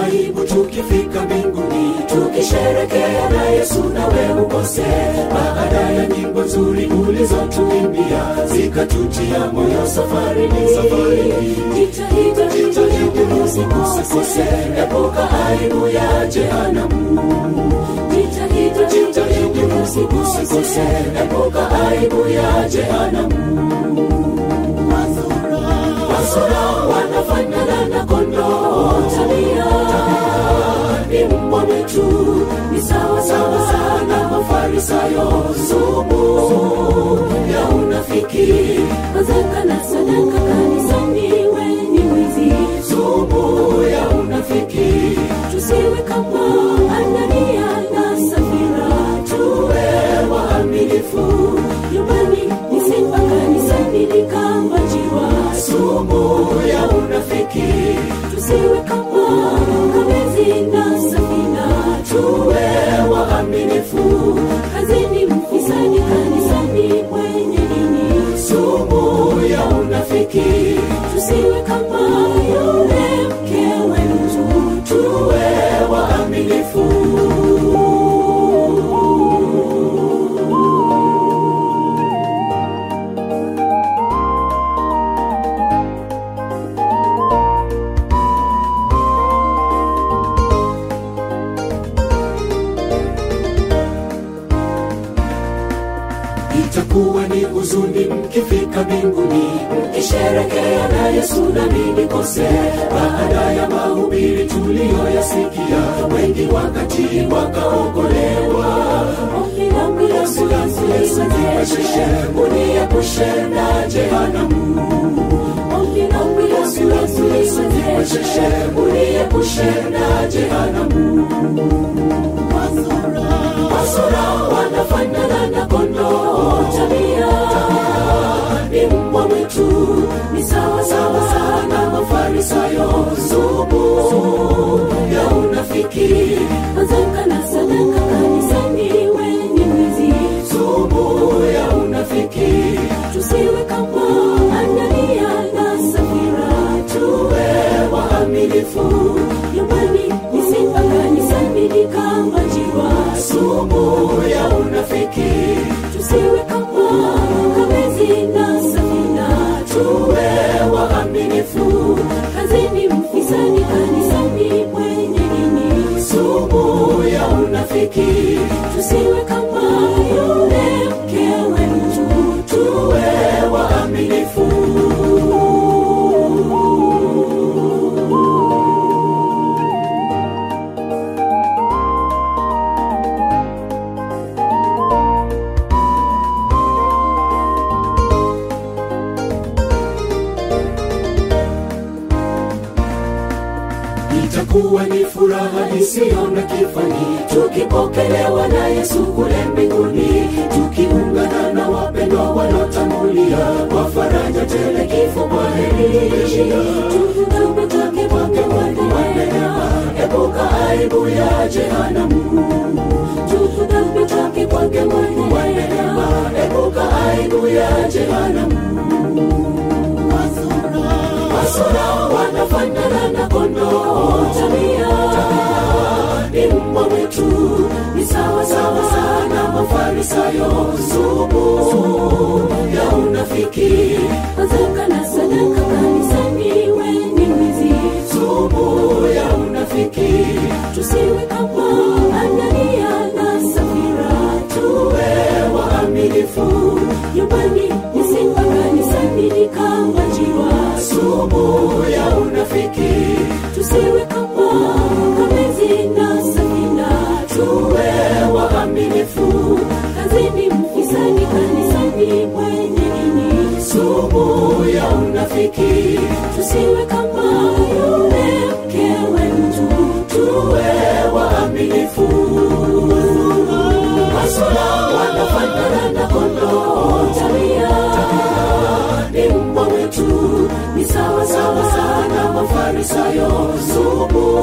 aibu tukifika mbinguni tukisherekea na yesu nawe ukose baada ya nyimbo nzuri ulizotuimbia zikatutia moyo safarini safarini jitahidi jitahidi usikose epuka aibu ya jehanamu jitahidi jitahidi usikose epuka aibu ya jehanamu wasura wanafanana na kondoo tabia ni mbwa mwitu ni sawa sawa sana mafarisayo sumu ya unafiki mazaka na sadaka kanisani weni mwizi sumu ya unafiki tusiwe kama anania na safira tuwe waaminifu nyumbani ni simba kanisani ni kama jiwa sumu ya unafiki tusiwe kama kamezi na safina tuwe waaminifu kazini mfisadi kanisani mwenye dini sumu ya unafiki tusiwe kama yule mkewe mtu tuwe waaminifu itakuwa ni huzuni mkifika mbinguni mkisherekea na yesu nami nikose baada ya mahubiri tuliyoyasikia wengi wakati wakaokolewa ombi langu yesu niwezeshe uniepushe na jehanamu ombi langu yesu niwezeshe uniepushe na jehanamu wasura wanafanana na kondoo tabia ni mbwa mwitu ni sawa sawa sana mafarisayo sumu ya unafiki mazaka na sadaka kanisani weni mwizi sumu ya unafiki tusiwe kama anania na safira tuwe waaminifu nyumbani ni simba kanisani ni kama jiwa sumu ya unafiki tusiwe kama kamezi na safina tuwe waaminifu kazini mfisadi kanisani mwenye dini sumu ya unafiki tusiwe kama yule mkewe mtu tuwe waaminifu itakuwa ni furaha isiyo na kifani tukipokelewa na yesu kule mbinguni tukiungana na wapendwa wanaotangulia kwa faraja tele kifo kwa heri tuvume take kwake mwanema epuka aibu ya jehanamu tuvume take kwake mwanema epuka aibu ya jehanamu wasura wanafanana na kondoo tabia ni mbwa mwitu ni sawa sawa sana mafarisayo sumu ya unafiki mazaka na sadaka kanisani weni mwizi sumu ya unafiki tusiwe kama anania na safira tuwe waaminifu nyumbani ni simba kanisani ni kama jiwa sumu ya unafiki tusiwe kama kamezi na safina tuwe waaminifu kazini mfisadi kanisani mwenye dini sumu ya unafiki tusiwe kama yule mkewe mtu tuwe waaminifu masula wanafanana na kondoo tabia ni mbwa mwitu ni sawa sawa sana mafarisayo sumu